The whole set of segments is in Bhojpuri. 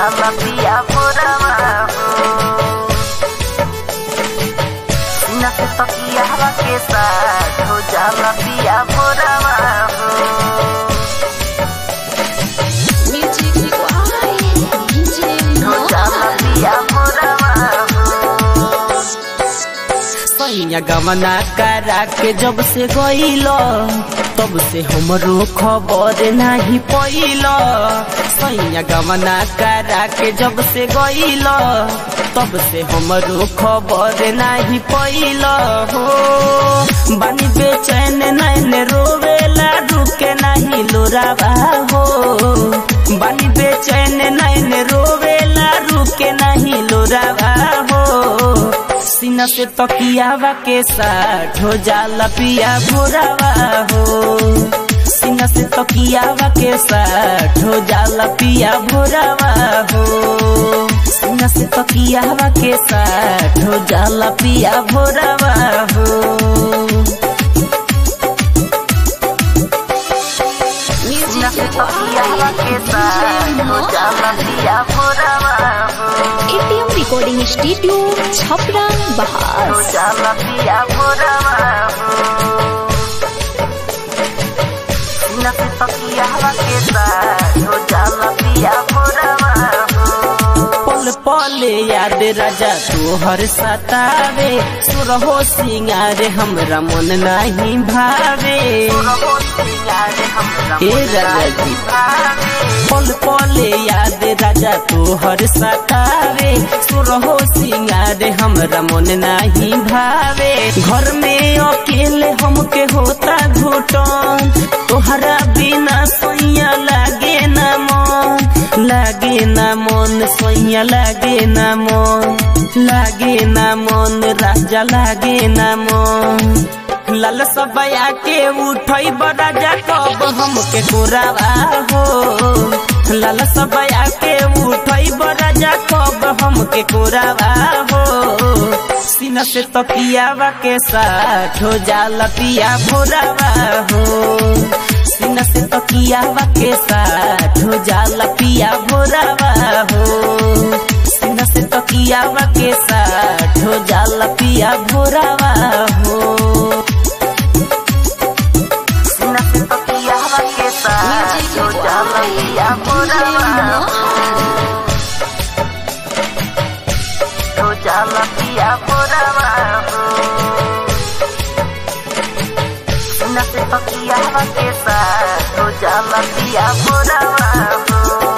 जाला पिया भोरवा हो सीना से तकिया हवा के साथ हो जाला पिया भोरवा हो म्यूजिक वाई डीजे हो जाला पिया भोरवा हो सैया गमना करा के जब से गईलो तब से हमरो खबर नहीं पैलो सैया गमना करा के जब से गईलो तब से हमरो खबर नहीं पैलो हो बानी बेचैन नैन रोवेला रुके नहीं लोरावा हो बानी बेचैन नैन रोवेला रुके नहीं लोरावा हो सीना से तकियावा के साथ हो जाला पिया भोरावा हो सीना से तकियावा के साथ हो जाला पिया भोरावा हो सीना से तकियावा के साथ हो जाला पिया भोरावा हो सीना से तकिया हवा के साथ हो जाला पिया भोरवा हो एटीएम रिकॉर्डिंग स्टूडियो छपरा हो बहार जाला पिया भोरवा हो सीना से तकिया हवा के साथ हो जाला पिया भोरवा हो पल पल याद राजा तोहर सतावे सुरहो सिंगार हमरा मन नहीं भावे रहो सिंगार हमरा ए राजा जी पल पल याद राजा तोहर सतावे सुरहो सिंगार हमरा मन नहीं भावे घर में अकेले हमके होता घुटन तोहरा बिना सोइया लागे न मन लागे न मन सोइया लागे न मन लागे न मन राजा लागे न मन लाल सबया के उठई राजा कब हमके कोरावा हो लाल सबया के उठई राजा कब हमके कोरावा हो सीना से तकियावा के साथ हो जाला पिया भोरावा हो सीना से तकियावा के साथ हो जाला पिया भोरावा हो सीना से तकियावा के साथ हो जाला पिया भोरावा हो सीना से तकिया हवा के साथ हो जाला पिया भोरवा हो हो जाला पिया भोरवा हो सीना से तकिया हवा के साथ हो जाला पिया भोरवा हो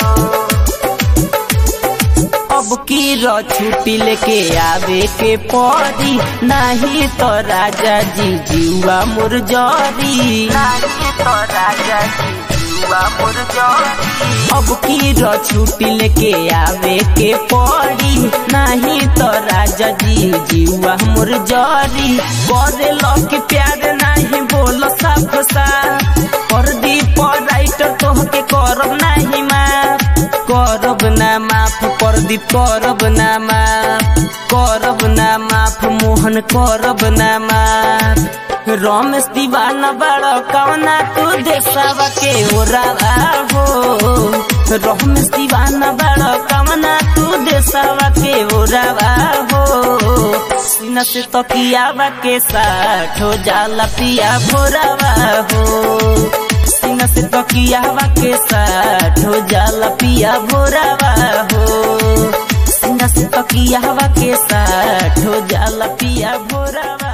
अब की र छुट्टी लेके आवे के पड़ी नहीं तो राजा जी जीवा मोर जरी नाही तो राजा जी जुआ मोर जोरी अब की र छुट्टी लेके आवे के पड़ी नहीं तो राजा जी जीवा मोर जरी करे लक प्यार नहीं बोल साफ सा कर दी पर राइटर तोहके करब नहीं माफ करब ना माफ प्रदीप करब ना माफ करब ना माफ मोहन करब ना माफ रमेश दीवाना बड़ कवना तू देसावा के ओरावा हो रमेश दीवाना बड़ कवना तू देसावा के ओरावा हो सीना से तकियावा के साथ हो जाला पिया भोरावा हो सीना से तकियावा के साथ हो जाला पिया भोरावा हो सीना से तकियावा के साथ हो जाला पिया भोरावा